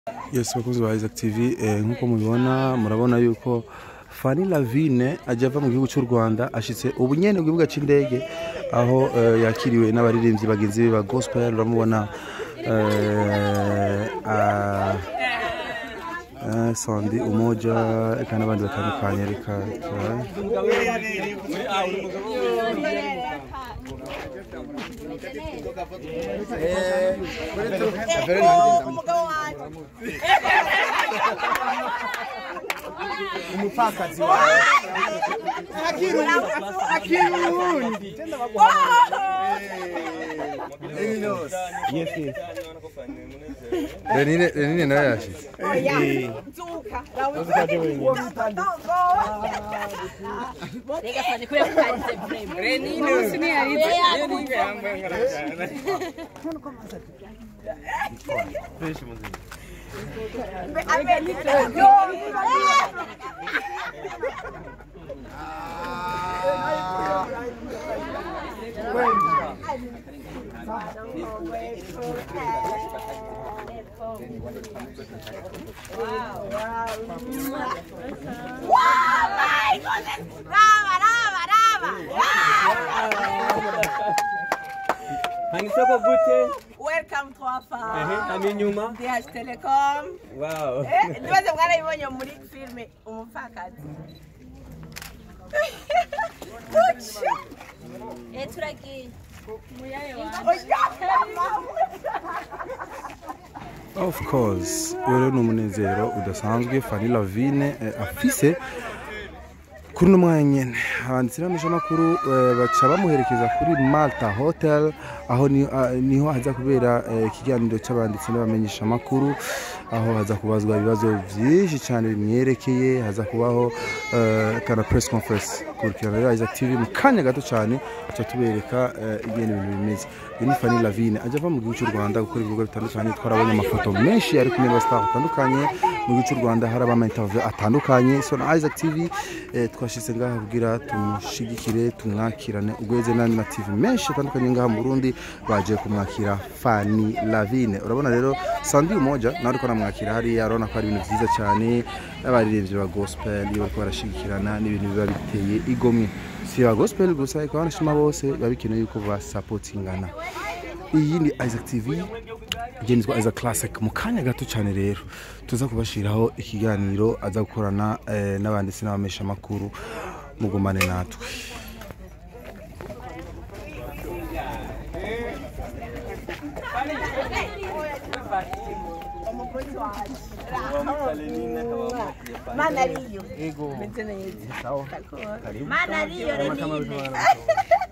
Yes bakunzi ba Isaac TV eh, nkuko mubibona murabona yuko Fanny Lavine ajya ava mu gihugu cy'u Rwanda ashitse ubu nyene ku kibuga c'indege aho eh, yakiriwe n'abaririmbyi bagenzi be ba gospel uramubona eh, ah, eh, Sandi Umoja eka n'abandi batandukanye reka turabe. umugabo wanjye umupfakazi wawe akiri uwundi Renine Renine nawe yashitse oya nzuka reka fane kubera ko kanditse vrema raba raba raba hangisoko gute welcome to our ehe farm hama inyuma DH Telecom wow Eh, ibibazo mwarabibonye muri filime umupfakazi Kuki? turagiye Of course, uyu rero ni umunezero udasanzwe Fanny Lavine eh, afise kuri uno mwanya nyene abanditsi n'abamishamakuru eh, baca bamuherekeza kuri Malta Hotel aho ni- ah, niho haza kubera eh, ikiganiro c'abanditsi n'abamenyeshamakuru aho haza kubazwa ibibazo vyinshi cyane bimwerekeye haza kubaho eh, kana press conference kurikirana rero Isaac TV mu kanya gato cyane tuca tubereka eh, ingene ibintu bimeze uyu ni Fanny Lavine ajya ava mu gihugu cy'u Rwanda gukora ibikorwa bitandukanye twarabonye amafoto menshi ari kumwe n'abastar batandukanye mu gihugu cy'u Rwanda hari abama interview atandukanye so na Isaac TV eh, twashyize ngaha kugira tumushigikire tumwakirane ugweze n'andi ma TV menshi atandukanye ngaha mu Burundi baje kumwakira Fanny Lavine urabona rero Sandi Umoja nawe ariko namwakira hariya urabona ko ari ibintu byiza cyane n'abaririmbyi ba gospel iyo bariko barashigikirana n'ibintu biba biteye igomwe si ba gospel gusa ariko abanashima bose biba bikenewe yuko basapotingana iyi ni Isaac TV igenzwa Isaac Classic mu kanya gato cyane rero tuza kubashiraho ikiganiro aza gukorana eh, n'abanditsi n'abamesha makuru mugumane natwe umugozi wanjye mana ariyo meze neza mana ariyo renine